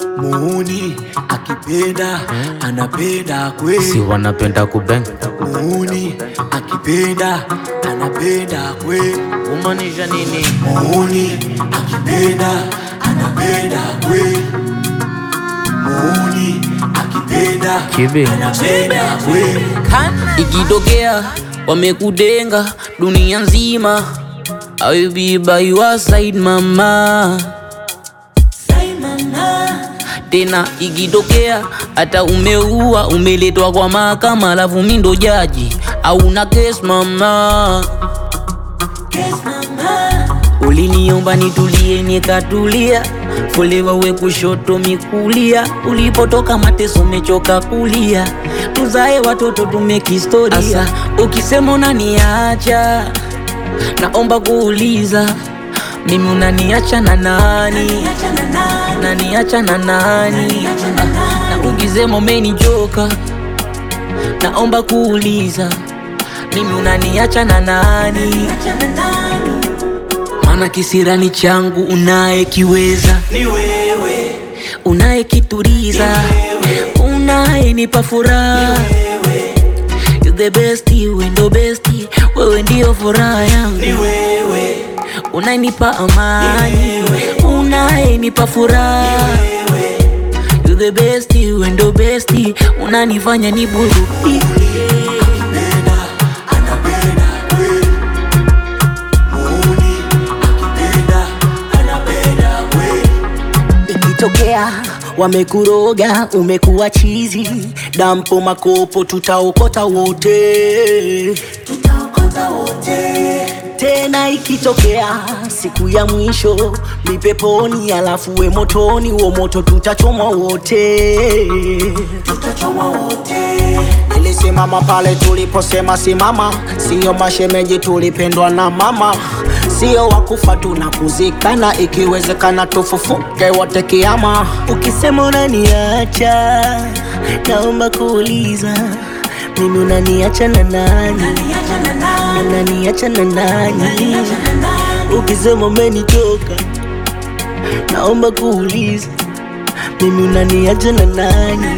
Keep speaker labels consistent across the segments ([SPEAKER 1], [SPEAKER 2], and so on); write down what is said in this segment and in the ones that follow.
[SPEAKER 1] muuni akipenda anapenda
[SPEAKER 2] si
[SPEAKER 1] kweli
[SPEAKER 2] wanapenda kubeng
[SPEAKER 1] muuni akipenda anapenda kweli
[SPEAKER 2] kumaanisha nini
[SPEAKER 1] muuni akipenda anapenda kweli muuni akipenda
[SPEAKER 2] Kibe.
[SPEAKER 1] anapenda kweli
[SPEAKER 3] ikitokea wamekudenga dunia nzima I will be by your side mama tena ikitokea hata umeua umeletwa kwa mahakama alafu mi ndo jaji au na kes mama uliniomba nitulie nikatulia folewa we kushoto mikulia ulipotoka mateso mechoka kulia tuzae watoto tumekistoria Asa, ukisema unaniacha naomba kuuliza mimi unaniacha na nani unaniacha na nani Ah, na ukisema umenichoka naomba kuuliza mimi unaniacha na nani maana kisirani changu unayekiweza
[SPEAKER 1] ni wewe
[SPEAKER 3] unayekituriza unayenipa furaha You the best, wewe ndo best, wewe ndio furaha yangu
[SPEAKER 1] ni wewe
[SPEAKER 3] unayenipa amani unayenipa furaha You the best, wewe ndo best, unanifanya niburudike
[SPEAKER 1] akipenda anapenda kweli muuni akipenda anapenda kweli
[SPEAKER 4] ikitokea wamekuroga umekuwa chizi dampo makopo tutaokota wote tutaokota wote tena ikitokea siku ya mwisho ni peponi alafu we motoni wo moto tutachomwa wote tutachomwa wote nilisimama pale tuliposema simama siyo mashemeji tulipendwa na mama sio wakufa tunakuzikana ikiwezekana tufufuke wote kiama ukisema unaniacha naomba kuuliza mimi unaniacha na nani unaniacha na nani ukisema umenitoka naomba kuuliza mimi unaniacha na nani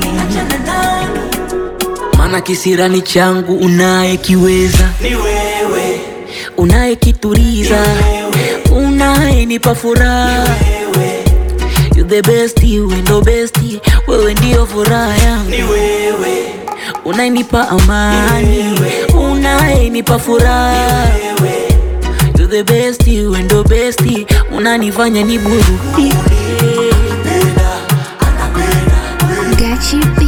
[SPEAKER 3] maana kisirani changu unayekiweza
[SPEAKER 1] ni wewe
[SPEAKER 3] unayekituriza unayenipa furaha You the best, wewe ndo best, wewe ndio furaha yangu
[SPEAKER 1] ni wewe
[SPEAKER 3] unayenipa amani unayenipa furaha You the best, wewe ndo best, unanifanya niburudike
[SPEAKER 1] anapenda anapenda kweli
[SPEAKER 5] Gachi B.